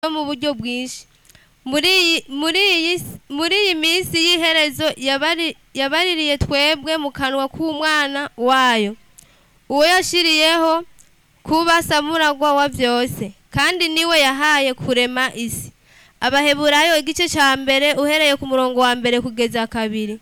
mu buryo bwinshi muri iyi muri iyi s- muri iyi minsi y'iherezo yabari- yabaririye twebwe mu kanwa k'umwana wayo uwo yashiriyeho kuba samuragwa wa byose kandi niwe yahaye kurema isi abaheburayo igice cya mbere uhereye ku murongo wa mbere kugeza kabiri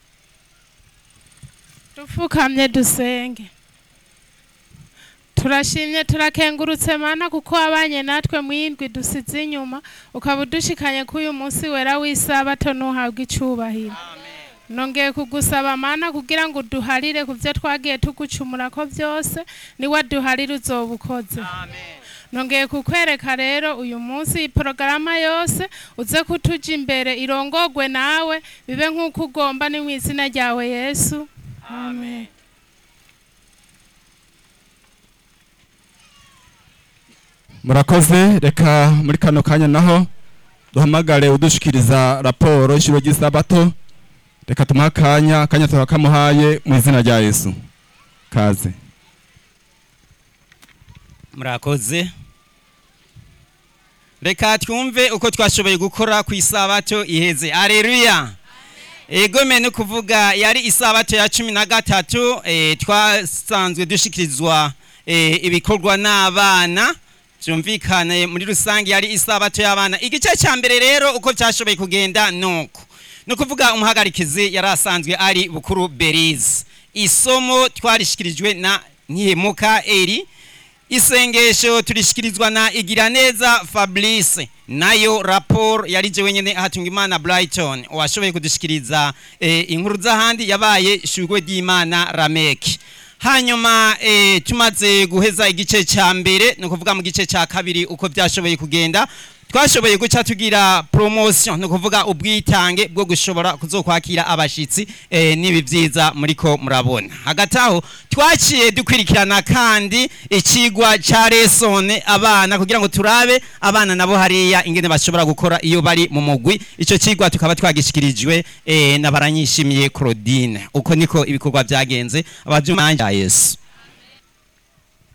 dupfukamye dusenge turashimye turakengurutse mana kuko wabanye natwe mu yindwi dusize inyuma ukaba udushikanye ko uyu munsi wera w'isabato ntuhabwe icyubahiro nongeye kugusaba mana kugira ngo uduharire ku byo twagiye tugucumura ko byose niwaduharire uzoba ukoze nongeye kukwereka rero uyu munsi iyi porogaramu yose uze kutuja imbere irongogwe nawe bibe nk'uko ugomba ni mu izina ryawe yesu amen murakoze reka muri kano kanya naho duhamagare udushikiriza raporo y'ishuri ry'isabato reka tumuhe akanya akanya tuba kamuhaye mu izina rya yesu kaze murakoze reka twumve uko twashoboye gukora ku isabato iheze areruya egome ni ukuvuga yari isabato ya cumi na gatatu eh, twasanzwe dushikirizwa eh, ibikorwa n'abana byumvikane muri rusange yari isabato y'abana igice cya mbere rero uko byashoboye kugenda nuko ni ukuvuga umuhagarikizi yari asanzwe ari bukuru berize isomo twarishikirijwe na ntihemuka eri isengesho turishikirizwa na igiraneza fabrice nayo raporo yari je wenyene ahatunga imana brighton washoboye kudushikiriza eh, inkuru z'ahandi yabaye shugwe ry'imana rameki hanyuma eh, tumaze guheza igice cya mbere ni ukuvuga mu gice cya kabiri uko byashoboye kugenda twashoboye guca tugira promotion ni ukuvuga ubwitange bwo gushobora kuzokwakira abashitsi eh, n'ibi byiza muriko murabona hagati aho twaciye dukurikirana kandi ikigwa ca lesone abana kugira ngo turabe abana nabo hariya ingene bashobora gukora iyo bari mu mugwi ico kigwa tukaba twagishikirijwe eh, na baranyishimiye Claudine uko niko ibikorwa byagenze abajumanje Yesu